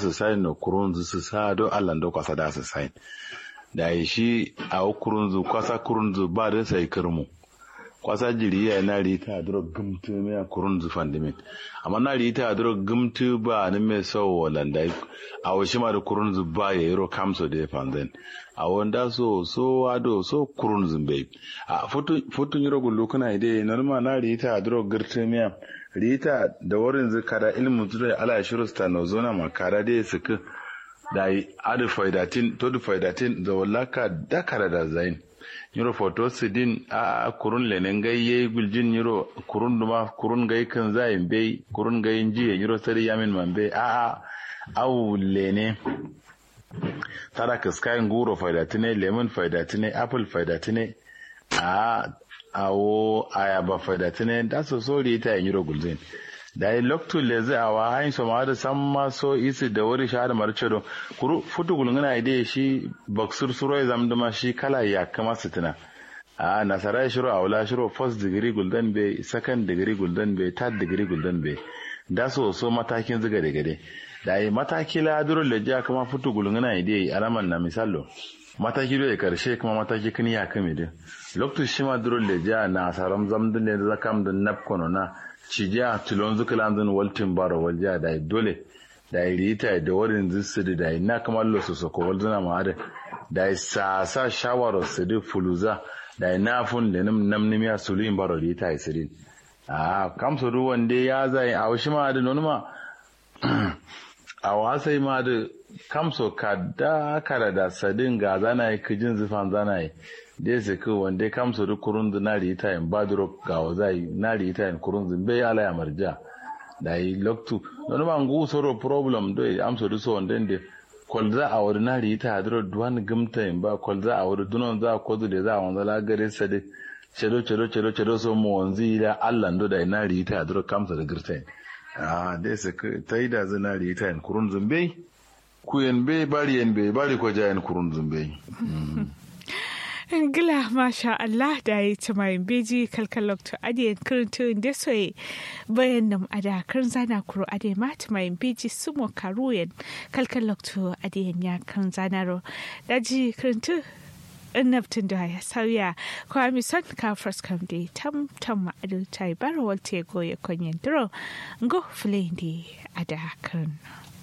su sain no kurunzu su sa do Allah do kwasa da su sain da yi shi a kurunzu kwasa kurunzu ba da sai kirmu kwasa jiri ya na rita duro gumtu me kurunzu fandimin amma na rita duro gumtu ba ni me so walanda a washi ma da kurunzu ba ya yiro kamso da fanzan a wanda so so ado so kurunzu bai a futun yiro gullu kana ide normal na rita duro girtu me rita da wurin zikara ilmu zuwa ala shirusta no zona makara dai suka da yi adu faidatin to du faidatin da wallaka dakara da zain yiro foto sidin a kurun lenen gayye guljin yiro kurun duma kurun gai kan zayin bai kurun gayin jiye yiro sari yamin man bai a a awu lene tara kaskayin guro faidatine lemon faidatine apple faidatine a awo ayaba faidatine da so sori ta yiro gulzin da yi loktu le zai awa hain so ma da san ma so isi da wuri shahada marcedo kuru futu gulungana ide shi baksur suro ya zamduma shi kala ya kama sitina a nasara shiro a wula shiro first degree guldan be second degree guldan be third degree guldan be da so so matakin ziga da gade da yi mataki la duro le ja kama futu gulungana ide alaman na misalo mataki da karshe kuma mataki kini ya kame din loktu shi ma duro le ja na saram zamdin ne zakam din napkono na cijiya tulon zukalandun waltin baro walja da dole da rita da warin zisiri da na kamar lo su ko walzuna ma da da sa sa shawara su da fuluza da na fun da nam nam nimiya sulin baro rita isirin a kam su ruwan dai ya zai a washi ma da nonuma a wasai ma da kam so ka da kara da sadin ga zana yi kijin zufan zana yi dai su ku wanda kam su duk kurun da nari ita in baduro ga wazai nari ita in kurun zin bai ala ya marja da yi loktu don ba ngu soro problem do am so du so wanda de kol za a wuri nari ita hadro duwan gumta in ba kol za a wuri dunon za ko da za a wanda la gare sa de cedo cedo cedo cedo so mu wanzi da Allah ndo da nari ita hadro kam sa da girta ah dai su ta yi da zinari ita in kurun zin bai ku yen bai bari yen bai bari ko jayen kurun zin bai Ngila masha Allah da ya ci mai beji kalkalok to adiyan kirinto da soye bayan nam ada kan zana kuro ade mata mai beji sumo karuyen kalkalok to adiyan ya kan zana ro daji kirinto annabtin da ya sauya kwa mi son ka first kam da tam tam ma'adu ta yi bara walte goye konyen duro ngo fulende ada kan.